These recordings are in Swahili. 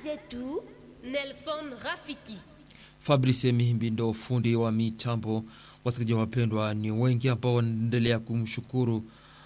zetu Nelson Rafiki. Fabrice Mihimbi ndo fundi wa mitambo. Wasikilizaji wapendwa, ni wengi ambao wanaendelea kumshukuru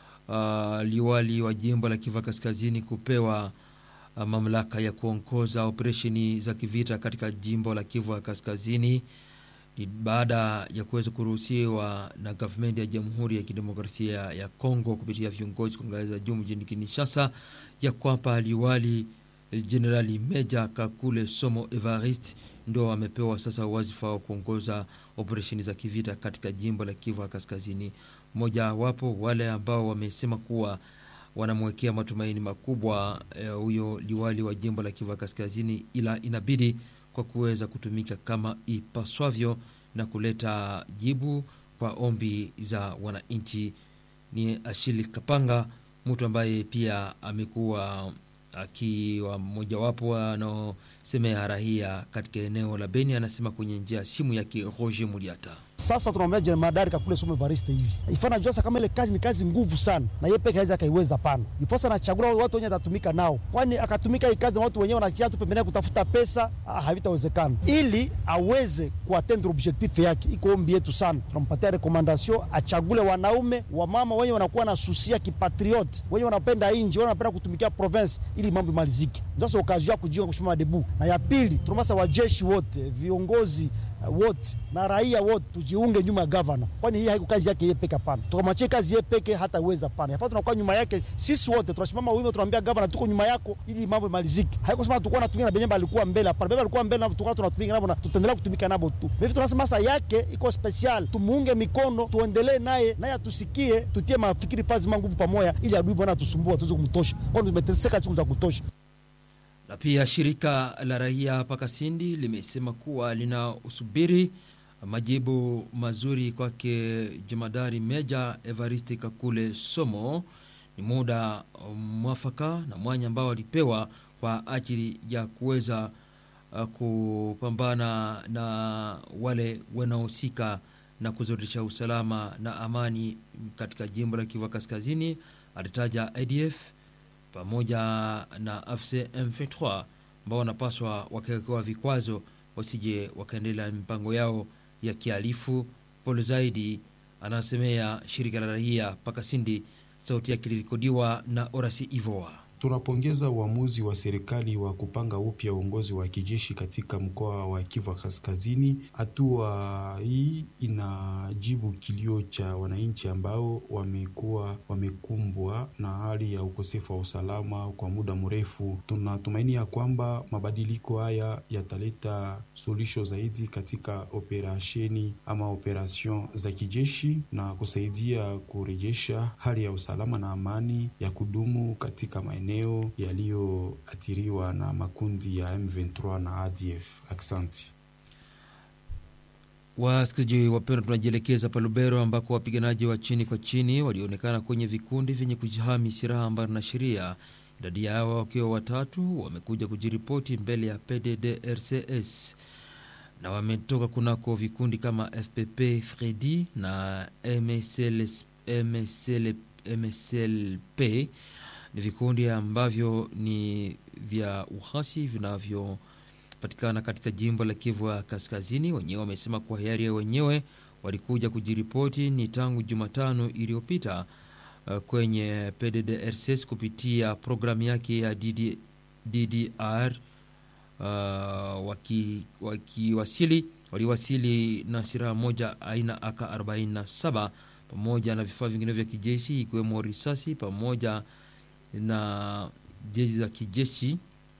uh, liwali wa jimbo la Kivu Kaskazini kupewa uh, mamlaka ya kuongoza operesheni za kivita katika jimbo la Kivu Kaskazini ni baada ya kuweza kuruhusiwa na gavumenti ya Jamhuri ya Kidemokrasia ya Kongo kupitia viongozi kwa ngazi za juu mjini Kinshasa ya kwamba liwali Jenerali Meja Kakule Somo Evarist ndo amepewa sasa wazifa wa kuongoza operesheni za kivita katika jimbo la Kivu Kaskazini. Mmoja wapo wale ambao wamesema kuwa wanamwekea matumaini makubwa huyo e, liwali wa jimbo la Kivu Kaskazini, ila inabidi kwa kuweza kutumika kama ipaswavyo na kuleta jibu kwa ombi za wananchi. Ni Ashili Kapanga, mtu ambaye pia amekuwa akiwa mmojawapo wanaosemea rahia katika eneo la Beni, anasema kwenye njia ya simu yake Roger Muliata. Sasa tunamwambia jemadari Kakule Somo Evariste hivi ifana jua kama ile kazi ni kazi nguvu sana, na yeye peke yake akaiweza pana ifosa anachagua watu wenye atatumika nao, kwani akatumika hii kazi na watu wenyewe wanakia tu pembeni kutafuta pesa, havitawezekana. Ili aweze kuatendre objectif yake, iko ombi yetu sana, tunampatia recommandation achagule wanaume wa mama wenye wanakuwa na susia kipatriot, wenye wanapenda inji, wenye wanapenda kutumikia province, ili mambo imalizike. Ndio okazi ya kujiunga kushima debu. Na ya pili tunamasa wajeshi wote, viongozi wote na raia wote tujiunge nyuma ya gavana, kwani hii haiko kazi yake yeye peke. Hapana, tukamwachie kazi yeye peke, hataweza. Hapana, yafaa tunakuwa nyuma yake sisi wote, tunasimama wima, tunamwambia gavana, tuko nyuma yako ili mambo imalizike. Haiko sema tulikuwa tunatumika na Benyamba alikuwa mbele, hapana. Benyamba alikuwa mbele na tulikuwa tunatumika nabo na tutaendelea kutumika nabo tu. Hivi tunasema sasa yake iko special, tumuunge mikono, tuendelee naye, naye atusikie, tutie mafikiri fazi manguvu pamoja, ili adui bwana atusumbua, tuweze kumtosha, kwani tumeteseka siku za kutosha na pia shirika la raia hapa Kasindi limesema kuwa linasubiri majibu mazuri kwake jemadari Meja Evariste Kakule Somo. Ni muda mwafaka na mwanya ambao walipewa kwa ajili ya kuweza uh, kupambana na wale wanaohusika na kuzoresha usalama na amani katika jimbo la Kivu Kaskazini. Alitaja ADF pamoja na AFC M23 ambao wanapaswa wakiwekewa vikwazo wasije wakaendelea mipango yao ya kihalifu. Pole zaidi anasemea shirika la raia Pakasindi. Sauti yake ilirekodiwa na Orasi Ivoa. Tunapongeza uamuzi wa serikali wa kupanga upya uongozi wa kijeshi katika mkoa wa Kivu Kaskazini. Hatua hii inajibu kilio cha wananchi ambao wamekuwa wamekumbwa na hali ya ukosefu wa usalama kwa muda mrefu. Tunatumaini ya kwamba mabadiliko haya yataleta suluhisho zaidi katika operasheni ama operation za kijeshi na kusaidia kurejesha hali ya usalama na amani ya kudumu katika maeneo yaliyoathiriwa na makundi ya M23 na ADF. Aksanti. Wasikilizaji wapendwa, tunajielekeza pa Lubero ambako wapiganaji wa chini kwa chini walionekana kwenye vikundi vyenye kujihami silaha mbali na sheria. Idadi yao wakiwa watatu wamekuja kujiripoti mbele ya PDDRCS na wametoka kunako vikundi kama FPP Fredi na MSL, MSL, MSLP ni vikundi ambavyo ni vya uhasi vinavyopatikana katika jimbo la Kivu ya Kaskazini. Wenyewe wamesema kwa hiari ya wenyewe walikuja kujiripoti ni tangu Jumatano iliyopita uh, kwenye PDDRCS kupitia programu yake ya DD, DDR uh, wakiwasili waki waliwasili na silaha moja aina AK 47 pamoja na vifaa vingine vya kijeshi ikiwemo risasi pamoja na jeshi za kijeshi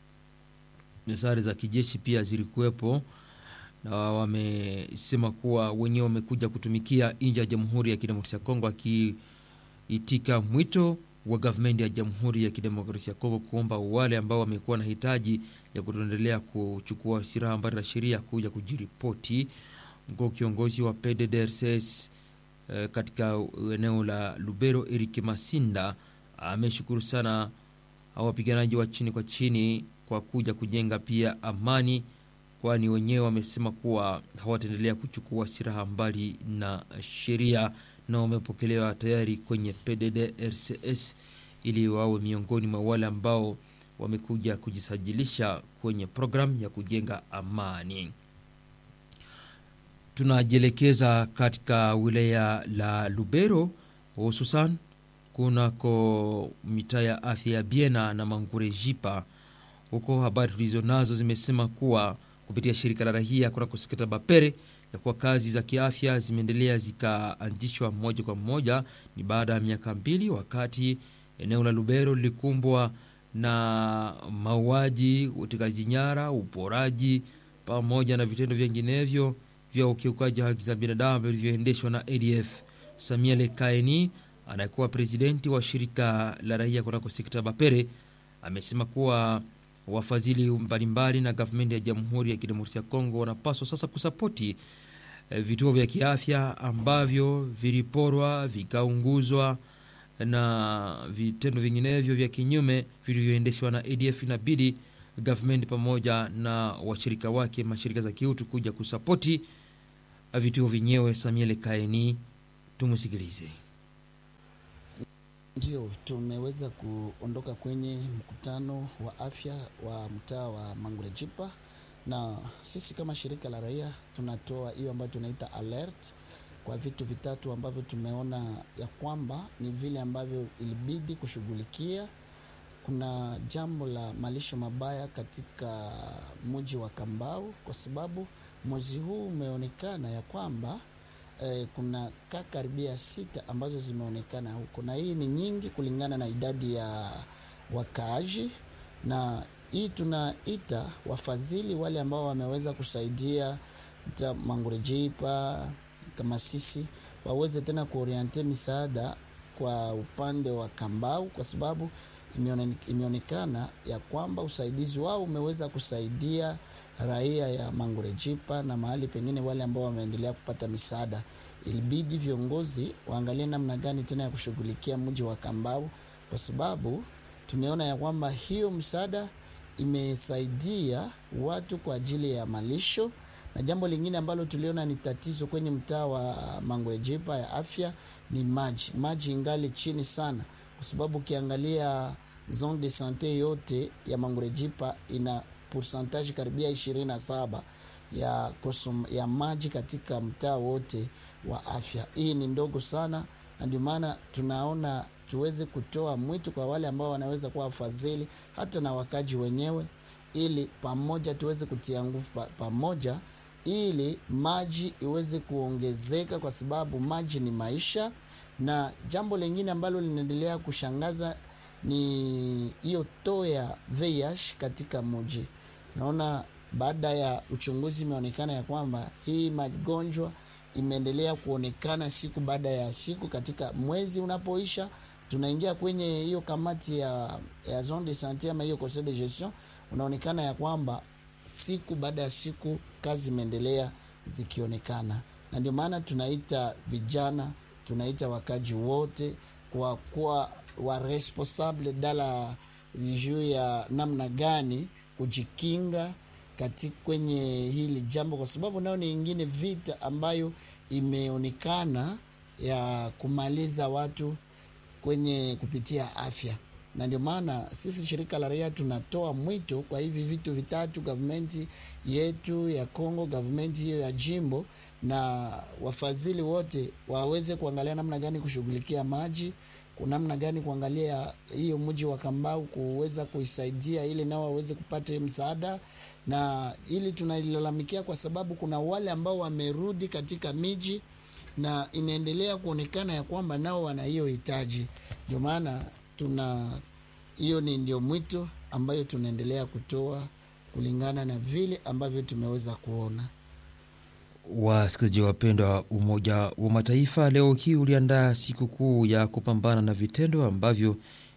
sare za kijeshi pia zilikuwepo, na wamesema kuwa wenyewe wamekuja kutumikia nje ya Jamhuri ya Kidemokrasia ya Kongo, akiitika mwito wa gavumenti ya Jamhuri ya Kidemokrasia ya Kongo kuomba wale ambao wamekuwa na hitaji ya kuendelea kuchukua silaha mbali na sheria kuja kujiripoti. Mkuu kiongozi wa PDDRCS eh, katika eneo la Lubero Eric Masinda ameshukuru sana wapiganaji wa chini kwa chini kwa kuja kujenga pia amani, kwani wenyewe wamesema kuwa hawataendelea kuchukua silaha mbali na sheria, na wamepokelewa tayari kwenye PDDRCS ili wawe miongoni mwa wale ambao wamekuja kujisajilisha kwenye programu ya kujenga amani. Tunajielekeza katika wilaya la Lubero, hususan kunako mitaa ya afya ya Biena na Mangure Jipa. Huko habari tulizo nazo zimesema kuwa kupitia shirika la rahia kunako sekta Bapere ya kuwa kazi za kiafya zimeendelea zikaanzishwa moja kwa moja, ni baada ya miaka mbili, wakati eneo la Lubero lilikumbwa na mauaji, utekaji nyara, uporaji pamoja na vitendo vinginevyo vya ukiukaji wa haki za binadamu vilivyoendeshwa na ADF. Samia Lekaeni anayekuwa presidenti wa shirika la raia kunako sekta Bapere amesema kuwa wafadhili mbalimbali na gavumenti ya Jamhuri ya Kidemokrasia ya Kongo wanapaswa sasa kusapoti eh, vituo vya kiafya ambavyo viliporwa vikaunguzwa na vitendo vinginevyo vya kinyume vilivyoendeshwa na ADF. Inabidi gavumenti pamoja na washirika wake mashirika za kiutu kuja kusapoti vituo vyenyewe. Samuel Kaeni, tumusikilize. Ndio, tumeweza kuondoka kwenye mkutano wa afya wa mtaa wa Mangurejipa, na sisi kama shirika la raia tunatoa hiyo ambayo tunaita alert kwa vitu vitatu ambavyo tumeona ya kwamba ni vile ambavyo ilibidi kushughulikia. Kuna jambo la malisho mabaya katika mji wa Kambau, kwa sababu mwezi huu umeonekana ya kwamba eh, kuna kaa karibia sita ambazo zimeonekana huko, na hii ni nyingi kulingana na idadi ya wakaaji, na hii tunaita wafadhili wale ambao wameweza kusaidia mta Mangurejipa kama sisi waweze tena kuoriente misaada kwa upande wa Kambau, kwa sababu imeone- imeonekana ya kwamba usaidizi wao umeweza kusaidia raia ya Mangurejipa na mahali pengine wale ambao wameendelea kupata misaada. Ilibidi viongozi waangalie namna gani tena ya kushughulikia mji wa Kambau, kwa sababu tumeona ya kwamba hiyo msaada imesaidia watu kwa ajili ya malisho na jambo lingine ambalo tuliona ni tatizo kwenye mtaa wa Mangurejipa ya afya ni maji. Maji ingali chini sana, kwa sababu ukiangalia zone de sante yote ya Mangurejipa ina pourcentage karibia ishirini na saba ya, konsum, ya maji katika mtaa wote wa afya. Hii ni ndogo sana, na ndio maana tunaona tuweze kutoa mwito kwa wale ambao wanaweza kuwa wafadhili hata na wakaji wenyewe, ili pamoja tuweze kutia nguvu pa, pamoja ili maji iweze kuongezeka, kwa sababu maji ni maisha. Na jambo lingine ambalo linaendelea kushangaza ni hiyo too ya VIH katika mji. Naona baada ya uchunguzi imeonekana ya kwamba hii magonjwa imeendelea kuonekana siku baada ya siku. Katika mwezi unapoisha, tunaingia kwenye hiyo kamati ya, ya zone de sante ama hiyo conseil de gestion, unaonekana ya kwamba siku baada ya siku kazi imeendelea zikionekana, na ndio maana tunaita vijana, tunaita wakaji wote kwa kuwa wa responsable dala juu ya namna gani kujikinga katika kwenye hili jambo, kwa sababu nayo ni ingine vita ambayo imeonekana ya kumaliza watu kwenye kupitia afya na ndio maana sisi shirika la raia tunatoa mwito kwa hivi vitu vitatu, gavumenti yetu ya Kongo, gavumenti hiyo ya jimbo na wafadhili wote waweze kuangalia namna gani kushughulikia maji, namna gani kuangalia hiyo mji wa Kambau kuweza kuisaidia ili nao waweze kupata hiyo msaada, na ili tunailalamikia kwa sababu kuna wale ambao wamerudi katika miji na inaendelea kuonekana ya kwamba nao wana hiyo hitaji, ndio maana tuna hiyo ni ndio mwito ambayo tunaendelea kutoa kulingana na vile ambavyo tumeweza kuona. Wasikilizaji wapendwa, Umoja wa Mataifa leo hii uliandaa siku kuu ya kupambana na vitendo ambavyo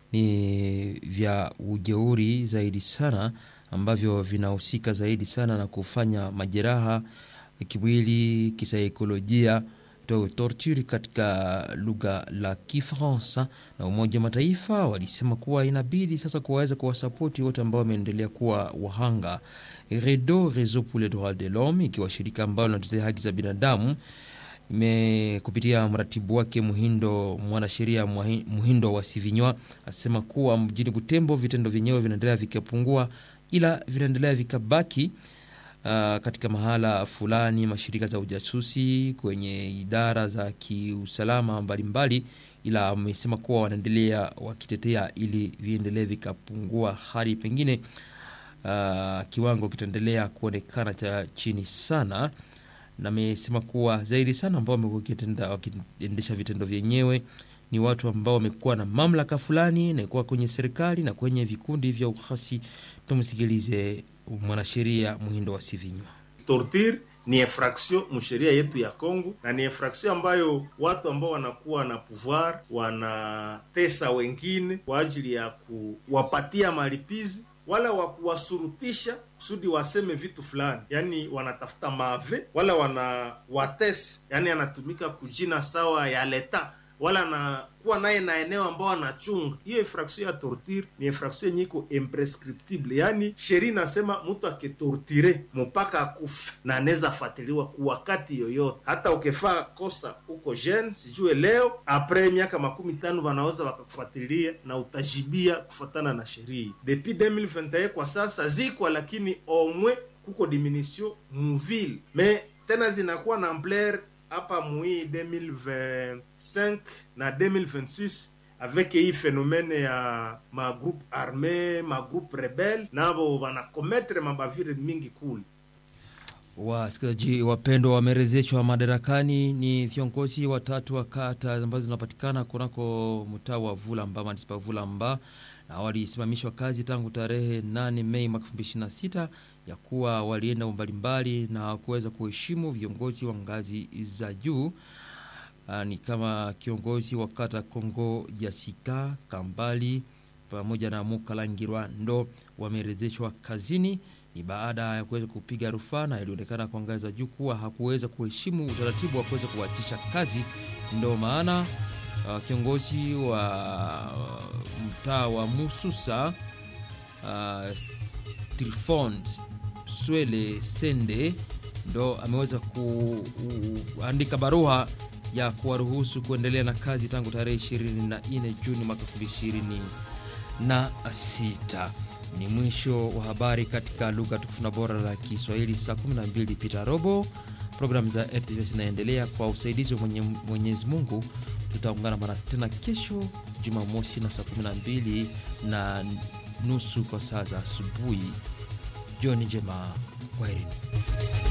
ni vya ujeuri zaidi sana, ambavyo vinahusika zaidi sana na kufanya majeraha kimwili, kisaikolojia torture katika lugha la Kifaransa. Na Umoja wa Mataifa walisema kuwa inabidi sasa kuwaweza kuwasapoti wote ambao wameendelea kuwa wahanga. REDO, Réseau pour les droits de l'homme, ikiwa shirika ambalo linatetea haki za binadamu, ime kupitia mratibu wake Muhindo, mwanasheria Mwahi- Muhindo wa Sivinywa asema kuwa mjini Butembo vitendo vyenyewe vinaendelea vikapungua, ila vinaendelea vikabaki uh, katika mahala fulani, mashirika za ujasusi kwenye idara za kiusalama mbalimbali, ila amesema kuwa wanaendelea wakitetea ili viendelee vikapungua hadi pengine uh, kiwango kitaendelea kuonekana cha chini sana na amesema kuwa zaidi sana ambao wamekuwa wakitenda- wakiendesha vitendo vyenyewe ni watu ambao wamekuwa na mamlaka fulani na kuwa kwenye serikali na kwenye vikundi vya ukhasi. Tumsikilize mwanasheria Muhindo wa Sivinywa. torture ni infraction msheria yetu ya Kongo na ni infraction ambayo watu ambao wanakuwa na pouvoir wanatesa wengine kwa ajili ya kuwapatia malipizi wala wa kuwasurutisha kusudi waseme vitu fulani, yaani wanatafuta mave wala wanawatesa, yaani anatumika kujina sawa ya leta wala anakuwa naye na eneo ambao anachunga. Hiyo infraction ya torture ni infraction yenye iko imprescriptible, yaani sheria inasema mtu akitortire mpaka akufe na anaweza fatiliwa kwa wakati yoyote. Hata ukifaa kosa uko jeune, sijue leo apres miaka makumi tano wanaweza wakakufuatilia na utajibia kufuatana na sheria. Depuis 2021 kwa sasa zikwa, lakini omwe kuko diminution muvile me tena zinakuwa na ampleur hapa mui 2025 na 2026 avec hii phénomène ya magroupe armé magroupe rebelle nabo wanakometre mabavire mingi kule Wasikilizaji wapendwa, wamerejeshwa madarakani ni viongozi watatu wa kata ambazo zinapatikana kunako mtaa wa Vulamba, manispa Vulamba, na walisimamishwa kazi tangu tarehe 8 Mei mwaka 2026 ya kuwa walienda mbalimbali na kuweza kuheshimu viongozi wa ngazi za juu. Ah, ni kama kiongozi wa kata Kongo ya Sika Kambali pamoja na Mukalangirwa ndo wamerejeshwa kazini. Ni baada ya kuweza kupiga rufaa na ilionekana kwa ngazi za juu kuwa hakuweza kuheshimu utaratibu wa kuweza kuachisha kazi. Ndo maana uh, kiongozi wa mtaa wa Mususa uh, Trifon Swele Sende ndo ameweza kuandika barua ya kuwaruhusu kuendelea na kazi tangu tarehe 24 Juni mwaka 2026. Ni mwisho wa habari katika lugha tukufu na bora la Kiswahili saa 12 pita robo. Programu za RTV zinaendelea kwa usaidizi wa mwenye, Mwenyezi Mungu. Tutaungana mara tena kesho Jumamosi na saa 12 na nusu kwa saa za asubuhi. Jioni njema, kwaherini.